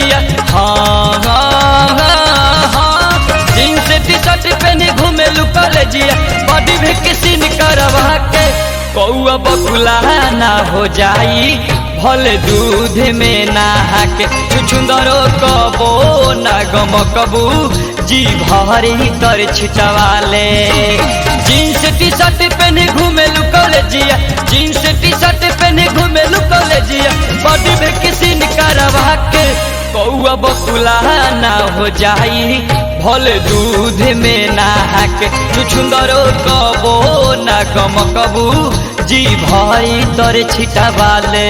जिया हाँ हाँ हाँ हाँ जीन्स टी शर्ट पहने घूमे लुकल जिया बॉडी भी किसी ने करवा के कौआ बकुला ना हो जाई भले दूध में नहा के छुछुंदरो कबो ना गम कबू जी भरी तर छिटवाले जीन्स टी शर्ट पहने घूमे लुकल जिया जीन्स टी शर्ट पहने घूमे लुकल जिया बॉडी में किसी ने करवा के कौआ बकुला ना हो जाई भले दूध में नहा के छुछुंदरो कबो ना गम कबू जी भरी तर छिटवाले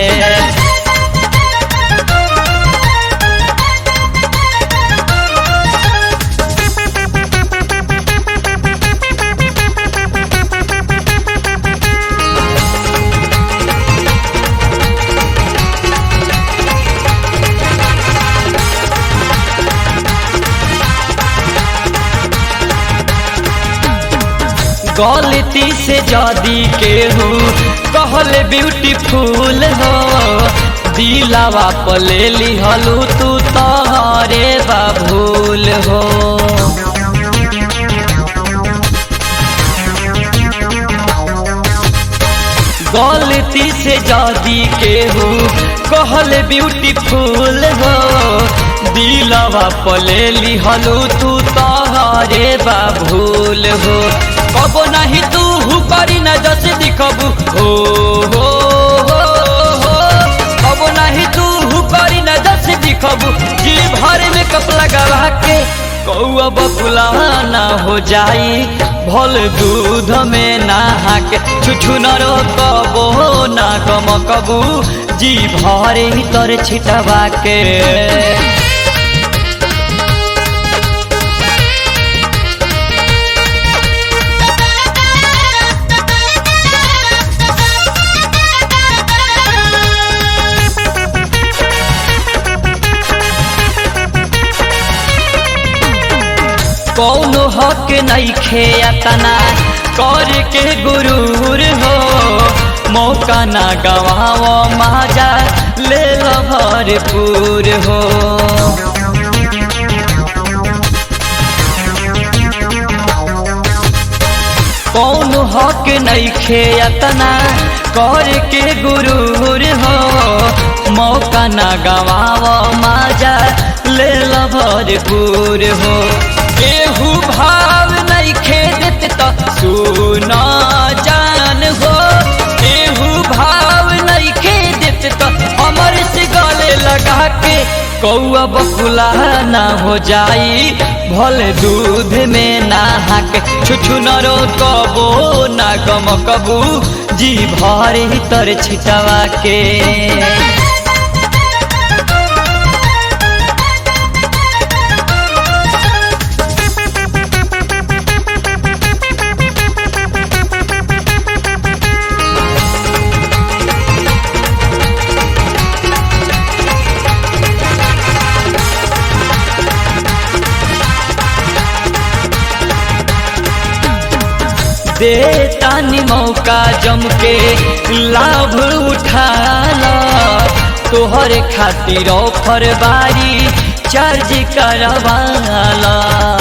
गलती से जदी केहू कहले ब्यूटीफुल हो दिलावा पले लिहलू तू तहरे बाबूल हो गलती से जदी केहू कहले ब्यूटीफुल हो दिलावा पले लिहलू तू तहरे बाबूल हो कबो नहीं तू हु करी न जस दिखबू हो हो हो हो कबो नहीं तू हु करी न जस दिखबू जी भर में कप लगा के कौआ बकुला ना हो जाई भल दूध में नहा के छुछु न रो कबो ना गम कबू जी भरे तर छिटवा के कौनो हक नहीं खेतना कर के गुरूर हो मौका ना गवाओ माजा ले लो भरपूर हो कौनो हक नहीं खेतना कर के गुरूर हो मौका ना गवाओ माजा ले लो भरपूर हो केहू भाव नहीं खेदत तो सुना जान हो केहू भाव नहीं खेदत तो हमर से गले लगा के कौआ बकुला ना हो जाई भल दूध में नहा के छुछु न रो कबो ना गम कबू जी भरे तर छिटवा के दे तानी मौका जम के लाभ उठाला तोहर खातिर ऑफर बारी चार्ज करवाला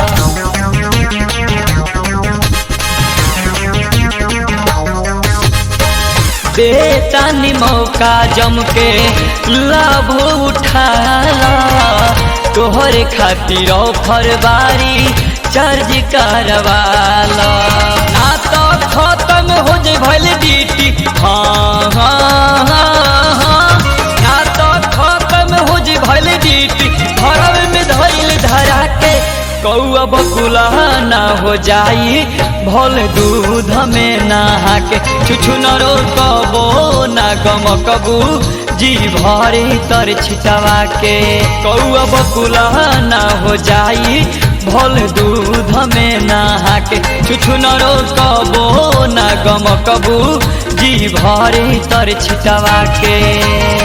दे तानी मौका जम के लाभ उठाला तोहर खातिर ऑफर बारी चार्ज करवाला ना तो खत्म हो जाए भले ड्यूटी हाँ हाँ हाँ हाँ ना तो खत्म हो जाए भले ड्यूटी घरव में धैल धरा के कौआ बकुला ना हो जाई भल दूध में नहा के छुछु न रो कबो ना गम कबू जी भरे तर छिटवा के कौआ बकुला ना हो जाई भल दूध में नहा के छुछु न रो कबो ना गम कबू जी भरे तर छिटवा के